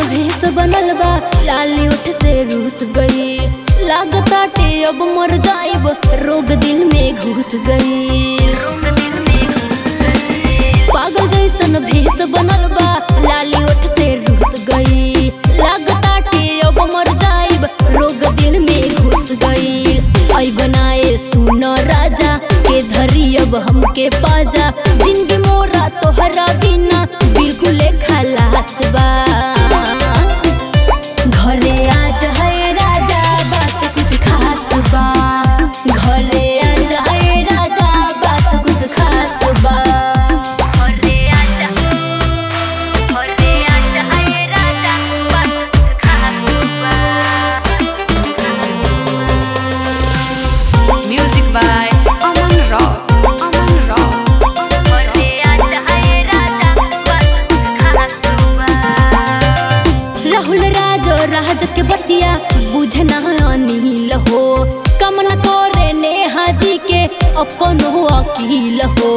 भेस बनल बा लाली उठ से रूस गई लागताटे अब मर जाइब रोग दिल में घुस गई पागल जैसन भेस बनल बा लाली उठ से रूस गई लागताटे अब मर जाइब रोग दिल में घुस गई आई बनाए सुन राजा के धरी अब हमके पाजा जिंदगी मोरा तोहरा बिना बिल्कुल खलास बा घरे आज है राजा बात कुछ खास बा घरे आज है राजा बात कुछ खास बा घरे आज घरे आज है राजा बात कुछ खास बा Music by Aman Rock. Aman Rock. घरे आज है राजा बात कुछ खास बा राहुल राजो राज के बतिया बुझना अनिल हो कम न करे नेहा जी के अपन हो अकील हो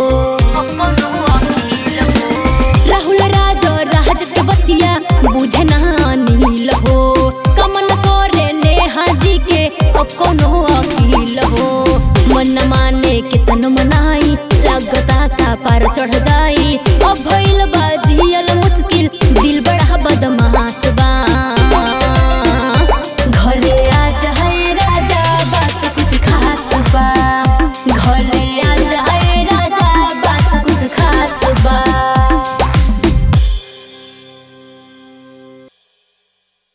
राहुल राजो राज के बतिया बुझना अनिल हो कम न करे नेहा जी के अपन हो अकील हो मन माने के तन मनाई लागता का पार चढ़ जाए